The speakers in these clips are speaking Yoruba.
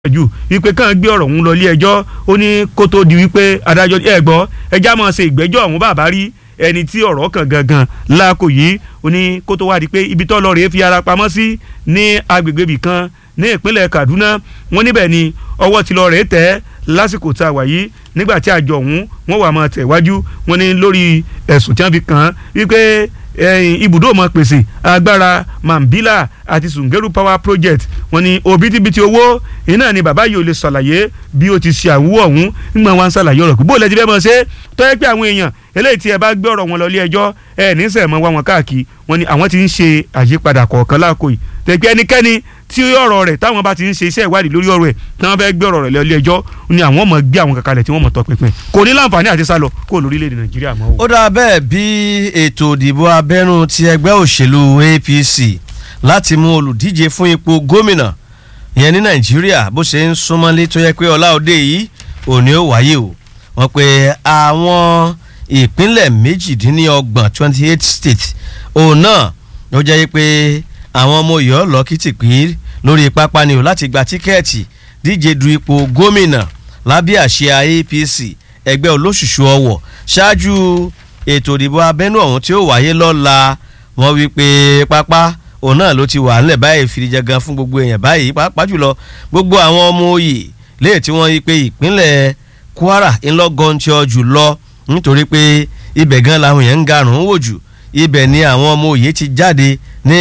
jù wípé kàn gbé ọ̀rọ̀ ọ̀hún lọ ilé ẹjọ́ ó ní kó tó di wípé adájọ́ ẹ gbọ́ ẹjá máa ṣe ìgbẹ́jọ́ ọ̀hún bàbá rí ẹni tí ọ̀rọ̀ kan gangan láàkó yìí ó ní kó tó wá di pé ibi tó lọ rèé fi ara pamọ́ sí ní agbègbè ibì kan ní ìpínlẹ̀ Kaduna wọ́n níbẹ̀ ni ọwọ́ ti lọ rèé tẹ̀ lásìkò tá a wà yìí nígbà tí àjọ ọ̀hún wọ́n wà máa tẹ̀ wájú wọ́n ní lórí ẹ̀sùn tí wọ́n fi kàn án wípé ibùdó ọmọ pèsè agbára Mambila àti Sungeru Power Project wọ́n ní òbítíbitì owó iná ni bàbá yìí ò lè ṣàlàyé bí ó ti ṣe àwúwọ̀ ọ̀hún nígbà wọn ṣàlàyé ọ̀rọ̀ bó lẹ ti fẹ́ mọ̀ ṣe tó yẹ pé àwọn èèyàn eléyìí tí ẹ bá gbé ọ̀rọ̀ wọn lọ ilé ẹjọ́ ẹ ní sẹ̀ mọ́ wá wọn káàkiri wọ́n ní àwọn ti ń ṣe àyípadà kọ̀ọ̀kan láàkó yìí tẹ̀pẹ́ ẹnikẹ́ni tí ọ̀rọ̀ rẹ̀ táwọn bá ti ń ṣe iṣẹ́ ìwádìí lórí ọ̀rọ̀ ẹ̀ tí wọ́n fẹ́ gbé ọ̀rọ̀ rẹ̀ lọ ilé ẹjọ́ ni àwọn mọ̀ gbé àwọn kankalẹ̀ tí wọ́n mọ̀ tọpinpin kò ní láǹfààní àti sálọ kó lórílẹ̀‐èdè Nàìjíríà mọ́ o. ó dáa bẹ́ẹ̀ bí ètò ìdìbò abẹ́nú ti ẹgbẹ́ òṣèlú APC láti mú olùdíje fún ipò gómìnà ìyẹn ní Nàìjíríà bó ṣe ń súnmọ́lé tó yẹ pé ọlá òde yìí òní ó wáyé o wọ́n pe àwọn ìpínlẹ̀ méjìdínlọ́gbọ̀n twenty eight states òun náà ó jẹ́ pé àwọn ọmọ Ọ̀yọ́ lọ kìtìpín lórí pápá ni o láti gba tíkẹ́ẹ̀tì díje du ipò gómìnà lábẹ́ àsíá APC ẹgbẹ́ olóṣùṣù ọwọ̀ ṣáájú ètò ìdìbò abẹ́nú ọ̀hún tí ó wáyé lọ́la wọ́n wí pé pápá òun náà ló ti wà ńlẹ̀ báyìí fìdíjẹgan fún gbogbo èèyàn báyìí pàápàá jùlọ gbogbo àwọn ọmọ òye léè tí wọ́n yí pé ìpínlẹ̀ Kwara ńlọgọ́ntì jùlọ nítorí pé ibẹ̀ gan làwọn èèyàn ń garùn wò jù ibẹ̀ ni àwọn ọmọ òye ti jáde ní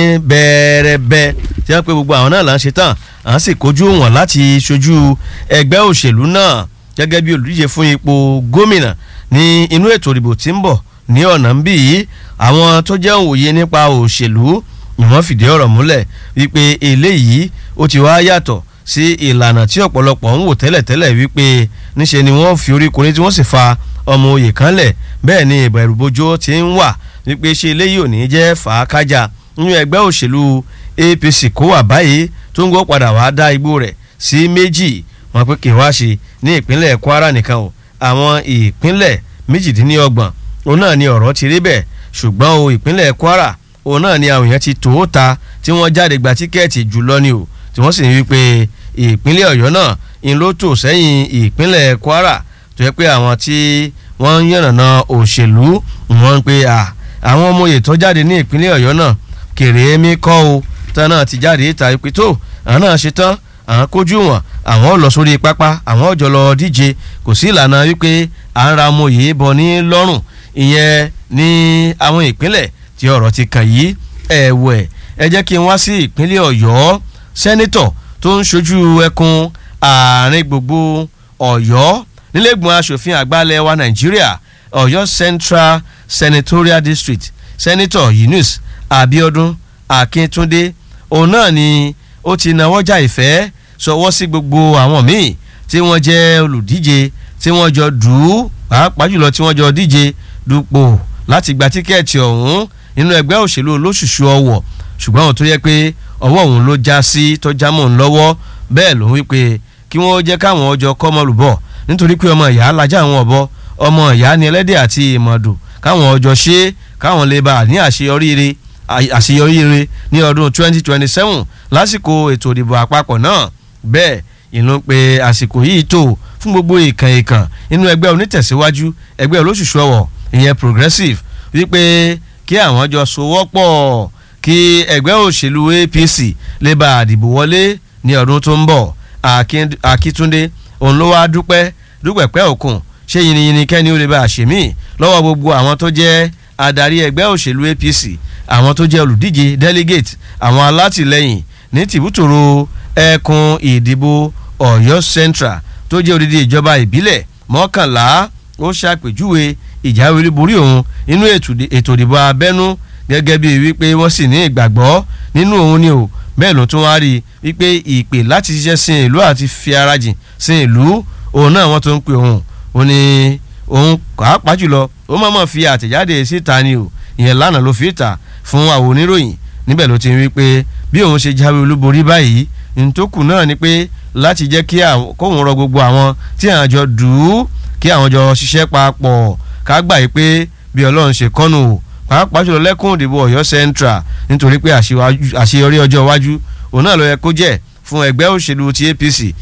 bẹ́ẹ̀rẹ́bẹ́ tí wọ́n pe gbogbo àwọn náà là ń ṣe tán à ń sì kojú wọn láti ṣojú ẹgbẹ́ òṣèlú náà gẹ́gẹ́ bí olùdíje fún ipò gómìnà ní inú ètò ìdìbò tí ń bọ̀ ní ọ̀nà ń bì yìí àwọn tó jẹ́ òye nípa òṣèlú ni wọ́n fìdí ọ̀rọ̀ múlẹ̀ wípé eléyìí ó ti wá yàtọ̀ sí ìlànà tí ọ̀pọ̀lọpọ̀ ń wò tẹ́lẹ̀tẹ́lẹ̀ wípé níṣe ni wọ́n fi orí korí tí wọ́n sì fa ọmọ òye kan lẹ̀ bẹ́ẹ̀ ni ìbẹ̀rùbojo ti ń wà wípé ṣe eléyìí ò ní jẹ́ fàákájà nínú ẹgbẹ́ òṣèlú APC kó wà báyìí tó ń gbọ́ padà wá dá igbó rẹ̀ sí méjì wọn pé kì í wá ṣe ní ìpínlẹ̀ Kwara nìkan o àwọn ìpínlẹ̀ méjìdínlọ́gbọ̀n òun náà ni ọ̀rọ̀ ti rí bẹ́ẹ̀ ṣùgbọ́n o ìpínlẹ̀ Kwara òun náà ni àwọn èèyàn ti tó ta tí wọ́n jáde gba tíkẹ́ẹ̀tì jùlọ ni o tí wọ́n sì ń wí pé ìpínlẹ̀ Ọ̀yọ́ náà ń ló tò sẹ́yìn ìpínlẹ̀ Kwara tó yẹ pé àwọn tí wọ́n ń yànnàná òṣèlú wọ́n ń pe àwọn ọmọ òye tó jáde ní ìpínlẹ̀ Ọ̀yọ́ náà kèrè mi kọ́ o tán náà ti jáde ìta ìpè tó àwọn náà ṣe tán àwọn kojú wọn àwọn lọ sórí pápá àwọn ọjọ́ lọ díje kò sí ìlànà wípé à ń ra ọmọ òye bọ ní lọ́rùn ìyẹn ní àwọn ìpínlẹ̀ tí ọ̀rọ̀ ti kàn yìí ẹ̀wẹ̀ ẹ jẹ́ kí n wá sí ìpínlẹ̀ Ọ̀yọ́ sẹ́nítọ̀ tó ń ṣojú ẹkùn àárín gbogbo Ọ̀yọ́ nílẹ̀gbọ̀n asòfin àgbàlẹ̀ wa Nàìjíríà Ọ̀yọ́ Central Senatorial District sẹ́nítọ̀ Yunus Abiodun Akíntúndé òun náà ni ó ti nawọ́ já ìfẹ́ sọwọ́ sí gbogbo àwọn míì tí wọ́n jẹ́ olùdíje tí wọ́n jọ dù ú pàápàá jùlọ tí wọ́n jọ díje dupò láti gba tíkẹ́ẹ̀tì ọ̀hún nínú ẹgbẹ́ òṣèlú olóṣùṣù ọwọ̀ ṣùgbọ́n àwọn tó yẹ pé ọwọ́ òun ló já sí tó já mọ́ òun lọ́wọ́ bẹ́ẹ̀ ló ń wí pé kí wọ́n jẹ́ káwọn ọjọ́ kọ́mọlùbọ̀ nítorí pé ọmọ ìyá lajá àwọn ọ̀bọ ọmọ ìyá ni ẹlẹ́dẹ̀ àti ìmọ̀dù káwọn ọjọ́ ṣe káwọn lè bá ní àṣeyọrí àṣeyọrí rere ní ọdún 2027 lásìkò ètò ìdìbò àpapọ̀ náà bẹ́ẹ̀ ìlú pé àsìkò yìí tó fún gbogbo ìkàn ìkàn inú ẹgbẹ́ onítẹ̀síwájú ẹgbẹ́ olóṣùṣù ọ̀wọ̀ ìyẹn progressive wípé kí àwọn jọ sowọ́pọ̀ kí ẹgbẹ́ òṣèlú APC lè bá àdìbò wọlé ní ọdún tó ń bọ̀ Akíntúndé òun ló wá dúpẹ́ dúpẹ́ pẹ́ òkun ṣé yìnyín kẹ́ni ó lè bá àṣemí lọ́wọ́ gbogbo àwọn tó jẹ́ adarí ẹgbẹ́ òṣèlú APC àwọn tó jẹ́ olùdíje delegate àwọn alátìlẹyìn ní tìbútòrò ẹkùn ìdìbò Ọ̀yọ́ Central tó jẹ́ odidi ìjọba ìbílẹ̀ mọ́kànlá ó ṣàpèjúwe ìjáwé olúborí òun nínú ètò ìdìbò abẹ́nú gẹ́gẹ́ bíi wípé wọ́n sì ní ìgbàgbọ́ nínú òun ni o bẹ́ẹ̀ ló tún wá rí i wípé ìpè láti ṣiṣẹ́ sin ìlú àti fi ara jìn sin ìlú òun náà wọ́n tó ń pè òun ó ní òun pàápàá jùlọ ó mọ̀ọ́mọ̀ fi àtẹ̀jáde síta ni o ìyẹn lánàá ló fi ta fún àwọn oníròyìn níbẹ̀ ló ti ń wí pé bí òun ṣe jáwé olúborí báyìí nítòkù náà ni pé láti jẹ́ kí kóun rọ gbogbo àwọn tí àwọn jọ dùn ú kí àwọn jọ ṣiṣẹ́ papọ̀ ká gbà yí pé bí ọlọ́run ṣe kọ́nù o pàápàá jùlọ lẹ́kùn ìdìbò ọ̀yọ́ central nítorí pé àṣeyọrí ọjọ́ iwájú òun náà ló yẹ kó jẹ́ fún ẹgbẹ́ òṣèlú ti APC